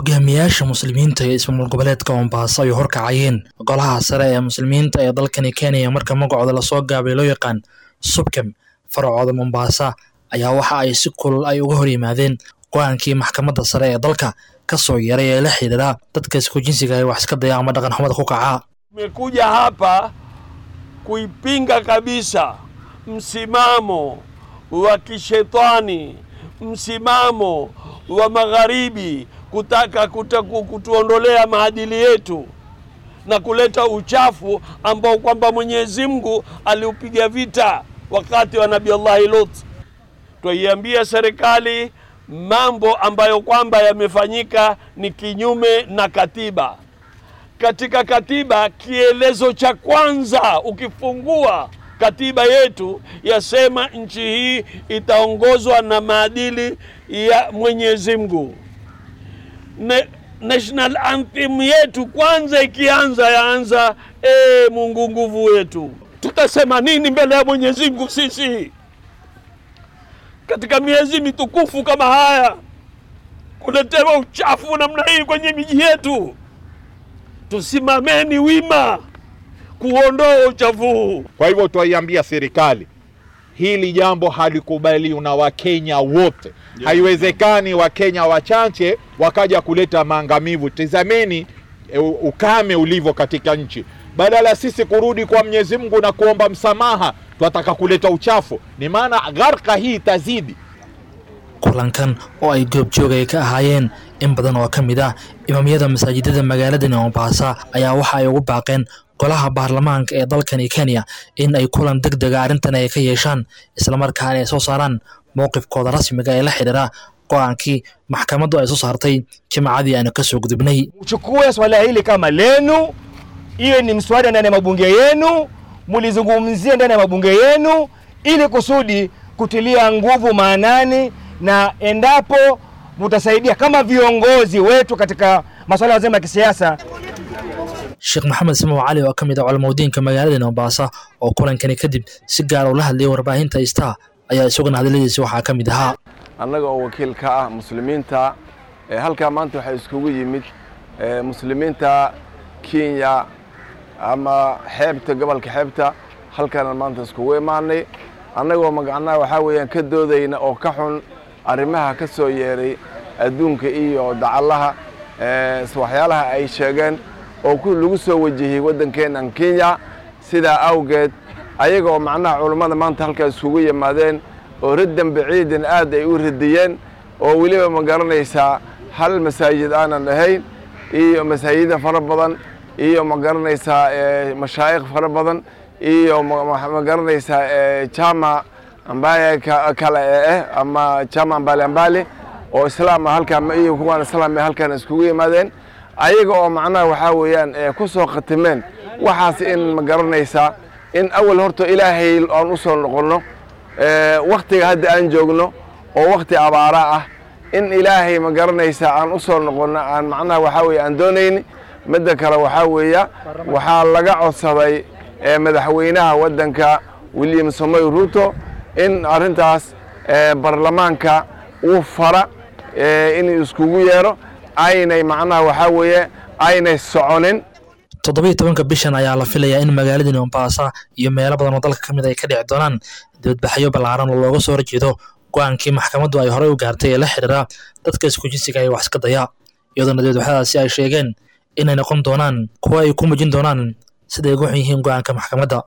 hogaamiyaasha muslimiinta ee ismaamul goboleedka mombaaso ay horkacayeen golaha sare ee muslimiinta ee dalkani kenya marka magacooda lasoo gaabay loo yaqaan subkem faracooda mombaasa ayaa waxa ay si kulul ay uga hor yimaadeen go-aankii maxkamadda sare ee dalka ka soo yaray ee la xidhiidha dadka isku jinsiga ay wax iska daya ama dhaqan xumada ku kaca Tumekuja hapa kuipinga kabisa msimamo wa kishetani, msimamo wa magharibi kutaka kutaku, kutuondolea maadili yetu na kuleta uchafu ambao kwamba Mwenyezi Mungu aliupiga vita wakati wa Nabii Allahi Lut. Twaiambia serikali mambo ambayo kwamba yamefanyika ni kinyume na katiba. Katika katiba, kielezo cha kwanza ukifungua katiba yetu yasema nchi hii itaongozwa na maadili ya Mwenyezi Mungu. Ne, national anthem yetu kwanza ikianza yaanza e, Mungu nguvu yetu. Tutasema nini mbele ya Mwenyezi Mungu sisi katika miezi mitukufu kama haya, kuletewa uchafu namna hii kwenye miji yetu? Tusimameni wima kuondoa uchafu huu. Kwa hivyo twaiambia serikali hili jambo halikubaliwi na Wakenya wote. Haiwezekani Wakenya wachache wakaja kuleta maangamivu. Tizameni e, ukame ulivyo katika nchi. Badala sisi kurudi kwa Mwenyezi Mungu na kuomba msamaha, twataka kuleta uchafu. Ni maana gharka hii itazidi. kulankan oo ay goobjoog ay ka ahaayeen in badan oo ka mid ah imaamyada masaajidada magaaladani mombasa ayaa waxa ay ugu baaqeen golaha baarlamaanka ee dalkani kenya in ay kulan deg dega arrintan ay ka yeeshaan islamarkaana ay soo saaraan mowqifkooda rasmiga ee la xidhiira go-aankii maxkamaddu ay soo saartay jimcadii aanu kasoo gudubnay mchukue swala hili kama lenu, iwe ni mswada ndani ya mabunge yenu, mulizungumzie ndani ya mabunge yenu, ili kusudi kutilia nguvu maanani, na endapo mutasaidia kama viongozi wetu katika masuala mazima ya kisiasa sheekh maxamed simow cali oo ka mid ah culamaudiinka magaaladani mombasa oo kulankani kadib si gaar ula hadlayay warbaahinta star ayaa isaguna hadaladiisi waxaa ka mid ahaa annaga oo wakiil ka ah muslimiinta ee halkaa maanta waxaa iskugu yimid ee muslimiinta kenya ama xeebta gobolka xeebta halkaana maanta iskugu imaanay annagoo magacnaha waxaa weeyaan ka doodayna oo ka xun arrimaha ka soo yeeray adduunka iyo dacallaha ee waxyaalaha ay sheegeen oo ku lagu soo wajahiyey waddankeennan kenya sidaa awgeed ayaga oo macnaha culummada maanta halkaa iskugu yimaadeen oo raddan baciidan aad ay u radiyeen oo weliba ma garanaysaa hal masaajid aanan ahayn iyo masaajida fara badan iyo ma garanaysaa mashaayikh fara badan iyo ma garanaysaa jama ambaye kale ee eh ama jama ambale ambale oo islaama halkaan iyo kuwaan islaam halkaan iskugu yimaadeen ayaga oo macnaha waxaa weeyaan ku soo khatimeen waxaas in ma garanaysaa in awal horta ilaahay aan u soo noqonno waktiga hadda aan joogno oo wakti abaara ah in ilaahay ma garanaysaa aan u soo noqonno aan macnaha waxaa weeye aan doonayni midda kale waxaa weeya waxaa laga codsaday madaxweynaha waddanka william samoy ruto in arrintaas baarlamaanka uu fara inuu iskugu yeero aynay macnaha waxaa weeye aynay soconin toddobiiyo tobanka bishan ayaa la filayaa in magaaladani mombasa iyo meelo badan oo dalka ka mid ay ka dhici doonaan dibadbaxyo ballaaran oo looga soo horjeedo go-aankii maxkamaddu ay horey u gaartay ee la xidhiira dadka isku jinsiga ay wax iska daya iyadoona dibadbaxyadaasi ay sheegeen inay noqon doonaan kuwo ay ku mujin doonaan siday ugu xun yihiin go-aanka maxkamadda